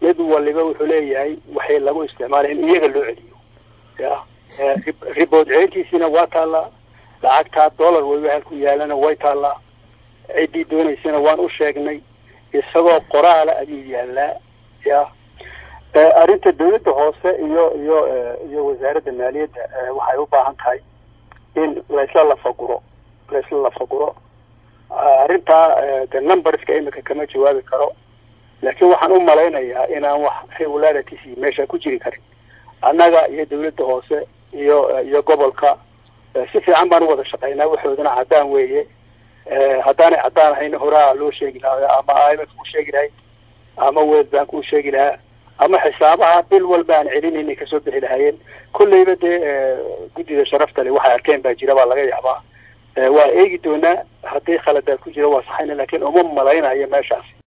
mid waliba wuxuu leeyahay waxay lagu isticmaalay in iyaga loo celiyo ya ribood celintiisiina waa taallaa lacagtaa dollar weliba halku yaalana way taallaa ciddii doonaysana waan u sheegnay isagoo qoraala ayuu yaalaa ya arrinta dawladda hoose iyo iyo iyo wasaaradda maaliyadda waxay u baahan tahay in laysla lafaguro laysla lafaguro arrintaa de numberska imika kama jawaabi karo laakiin waxaan u malaynayaa inaan wax regularities meesha ku jiri karin annaga iyo dawladda hoose iyo iyo gobolka si fiican baan u wada shaqaynaa waxoodana caddaan weeye haddaanay caddaan ahayna horaa loo sheegi lahaa ama i m f ku sheegi lahay ama world bank uu sheegi lahaa ama xisaabaha bil walba aan celinayna kasoo bixi lahaayeen kolleyba dee guddida sharafta le waxay arkeen baa jira baa laga yaabaa waa eegi doonaa haddii khaladaad ku jira waa saxayna laakiin uma malaynayo meeshaas